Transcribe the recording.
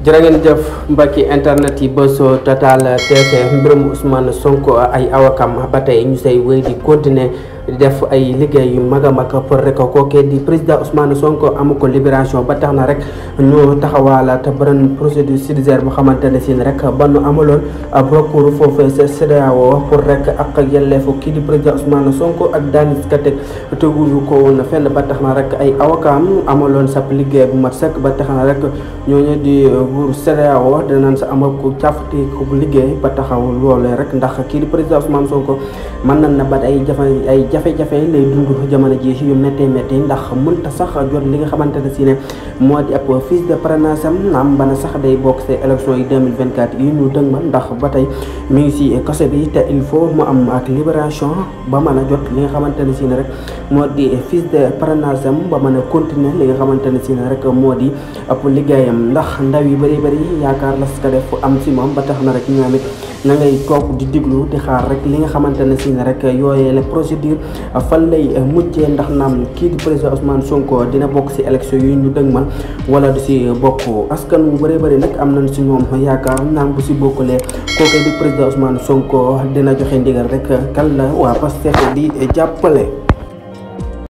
jërë ngeen jëf mbokki internet yi Buzz Total TV mbirum Ousmane Sonko ay awakam ba tey ñu say wéy di continuer di def ay liggéey yu mag a mag pour rek kookee di président Ousmane Sonko amu ko libération ba tax na rek ñu taxawaalaat beneen procédure judiciaire bu xamante ne si rek ba nu amaloon recours foofee sa CEDEAO pour rek ak yelleefu kii di président Ousmane Sonko ak daanis ka teg teguñu ko woon fenn ba tax na rek ay awakaam amaloon sab liggéey bu mat sëkk ba tax na rek ñooñu di buur CEDEAO dinañ sa amal ko càfte ko bu liggéey ba taxaw loolee rek ndax kii di président Ousmane Sonko mën nañ na bat ay jafe ay jafe-jafe lay dund jamono ji yu méttee métti ndax mënta sax jot li nga xamante ne si ne moo di ab fiche de parrainage am naam bana sax day bokk see élection yi 2024 yi ñu dëgmal ndax ba tey mi ngi si kaso bi te il faut mu am ak libération ba mën a jot li nga xamante ne si ne rek moo di fiche de parrainage am ba mën a continuer li nga xamante ne si ne rek moo di ab liggéeyam ndax ndaw yi bëri bëri yaakaar la ska def am si moom ba tax na rek ñoom it na ngay toog di diglu di xaar rek li nga xamante ne si ne rek yooyee la procédure fan lay mujjee ndax naam kii di président Ousmane Sonko dina bokk si élection yi ñu dëgmal wala du si bokk askan wu bëree bëri nag am nañ si ñoom yaakaar naam bu si bokkulee kooku di président Ousmane Sonko dina joxe ndigal rek kan la waa Pastef di jàppale.